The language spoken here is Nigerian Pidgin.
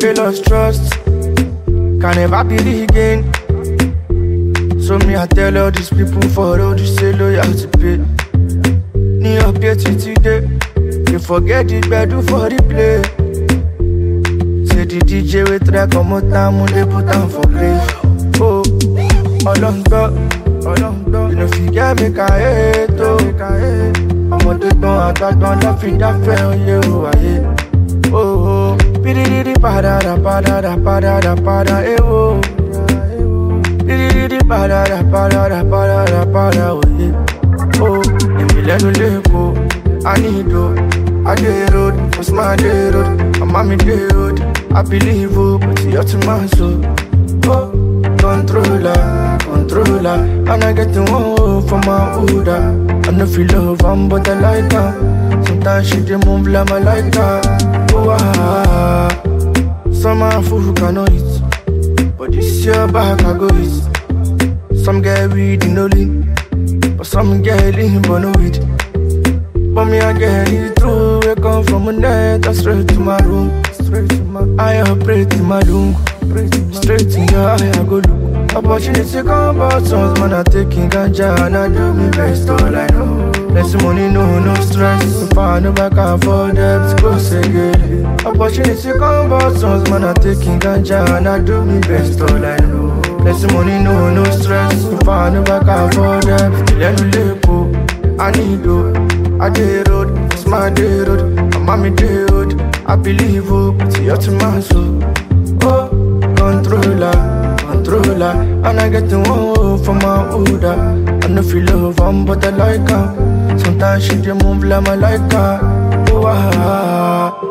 they lost trust. Can never be regained. So me, I tell all these people for all this say loyalty pay. Ní update títí dé, they forget the gbedu for the play. Say the DJ we try comot am, mo dey put am for grave. Oh, ọlọ́ngbọ́, ọlọ́ngbọ́, you no fit get make I hate o. Ọmọdé gbọ́n àgbàgbọ́n lọ́ fi dáfẹ́ oyè o ayé. Oh, oh, pidididi padàdà padàdà padàdà padà ewo. Pidididi padàdà padàdà padàdà padà oyè. Oh, èmi lẹ́nu lẹ́kọ̀ọ́, I need o. I dey road, what's my day road? My mommy dey road, I believe o, but you're too man so. Oh, controller, controller, and I get the one for my Uda. I no feel love, am but I like her. Sometimes she dey move like my like her. Oh ah, some a fool cannot eat, but this year back I go eat. Some get weed in no lean, but some get lean but no weed. But me I get it through, we come from a net, I straight to my room, straight to my. I operate in my room, straight in your eye I go look. Opportunity come but songs, man I taking ganja and I do me best all I know. Less money, no, no stress. If I no back and for debt, go say it. Opportunity come but songs, man I taking ganja and I do me best all I know. Less money, no, no stress. If I no back and for debt, let me live, I need to. I dey road, it's my day road. My mommy dey road. I believe oh, but you're to my soul. Oh, controller, controller, and I get the one for my order. I no feel love, am but I like her. Sometimes she dey move like my like her. Oh ah.